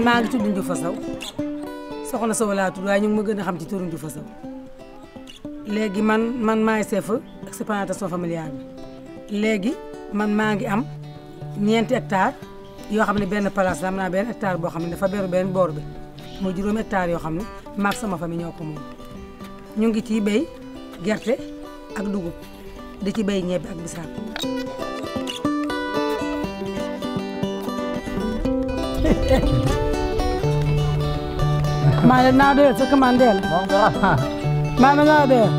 man maa ngi tudd Ndioufa Sow soxna Sow laa tudd waaye ñu ngi ma gën a xam ci turu Ndioufa Sow léegi man man maay chef exploitation familiale bi léegi man maa ngi am ñeenti hectare yoo xam ne benn place la am naa benn hectare boo xam ne dafa beru benn boor bi mooy juróomi hectare yoo xam ne maag sama famille ñoo ko moom ñu ngi ciy béy gerte ak dugub di ci béy ñebe ak bisaab maa leen naa doyal sa commandeel maa ma naa doyal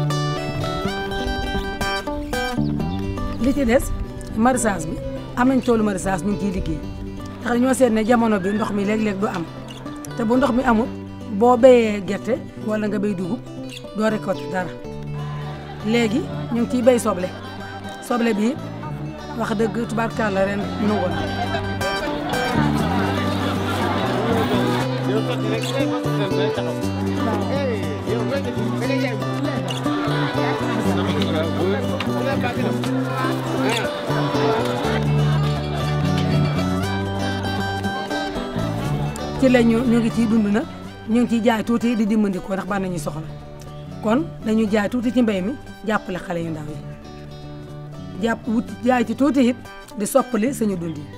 li ci des maraîchage bi am nañ toolu maraîchage ñu ngi ciy liggéey ndax dañoo seet ne jamono bi ndox mi léeg-léeg du am te bu ndox mi amul boo béyee gerte wala nga béy dugub doo récolter dara léegi ñu ngi ciy béy soble soble bi wax dëgg tubaarkàlla ren nangu na ci la ñu ñu ngi ciy dund nag ñu ngi ciy jaay tuuti di dimbandikoo ndax ban nañu soxla kon dañu jaay tuuti ci mbéy mi jàppale xale yu ndaw yi jàpp wut jaay ci tuuti it di soppali suñu dund yi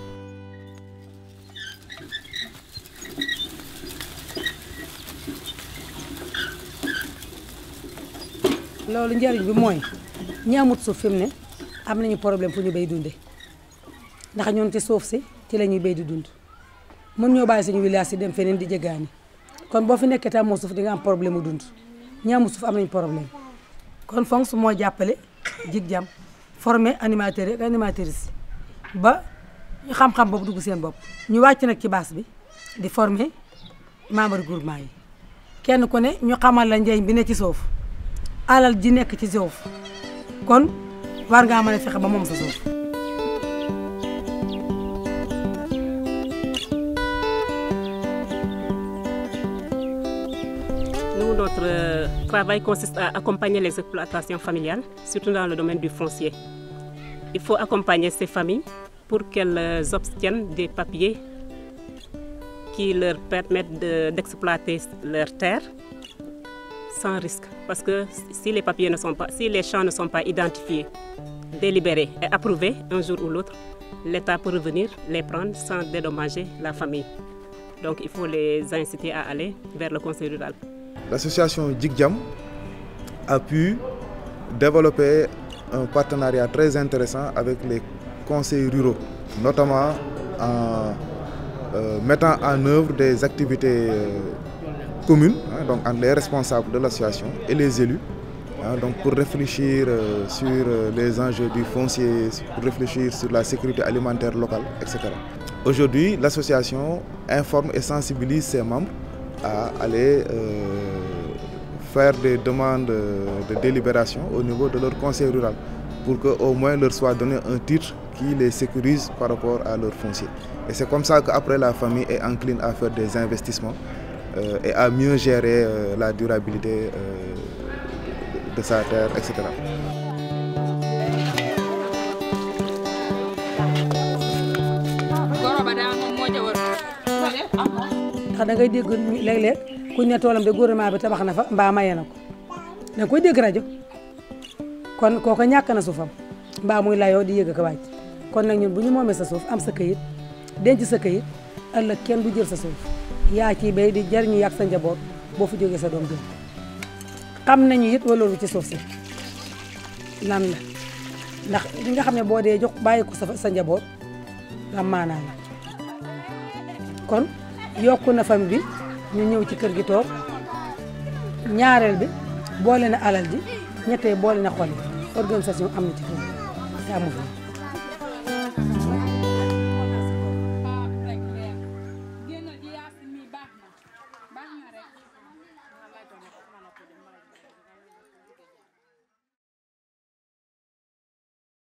loolu njëriñ bi mooy ñi amut suuf fi mu ne am nañu problème fu ñu béy dunde ndax ñoon ci suuf si ci la ñuy béy di dund mën ñoo bàyyi suñu village yi dem feneen di jéggaani kon boo fi nekkee te amoo suuf di nga am problème mu dund ñi amut suuf am nañu problème kon FONGS moo jàppale jig jam formé animateurs yi ak animatrices ba ñu xam-xam boobu dugg seen bopp ñu wàcc nag ci base bi di former membre groupement yi kenn ku ne ñu xamal la njëriñ bi ne ci suuf alal ji nekk ci suuf kon war ngaa mën a fexe ba moom sa suuf Nous, notre euh, travail consiste à accompagner les exploitations familiales, surtout dans le domaine du foncier. Il faut accompagner ces familles pour qu'elles euh, obtiennent des papiers qui leur permettent de- d'exploiter leurs terres sans risque. Parce que si les papiers ne sont pas, si les champs ne sont pas identifiés, délibérés et approuvés un jour ou l'autre, l'État peut revenir les prendre sans dédommager la famille. Donc il faut les inciter à aller vers le conseil rural. L'association Jigjam a pu développer un partenariat très intéressant avec les conseils ruraux, notamment en euh, mettant en œuvre des activités euh, communes hein, donc entre les responsables de l'association et les élus hein, donc pour réfléchir euh, sur euh, les enjeux du foncier, pour réfléchir sur la sécurité alimentaire locale, etc. Aujourd'hui, l'association informe et sensibilise ses membres à aller euh, faire des demandes euh, de délibération au niveau de leur conseil rural pour qu'au moins leur soit donné un titre qui les sécurise par rapport à leur foncier. Et c'est comme ça qu'après la famille est encline à faire des investissements euh, et à mieux gérer euh, la durabilité euh, de sa terre, etc. ndax da ngay dégg léeg-léeg kuñ ne toolam de gouvernement bi tabax na fa mbaa maye na ko da nga koy dégg rajo kon kooko ñàkk na suufam mbaa muy layoo di yëg ko wàcc kon nag ñun bu ñu moomee sa suuf am sa këyit denc sa këyit ëllëg kenn du jël sa suuf yaa ciy béy di jariñu yàgg sa njaboot boo fi jógee sa doom jël xam nañu it waloolu ci suuf si lan la ndax li nga xam ne boo dee jox bàyyi ko sa sa njaboot am maanaa la kon yokku na famille bi ñu ñëw ci kër gi toog ñaareel bi boole na alal ji ñettee boole na xol yi organisation am na ci kër gi te amu fi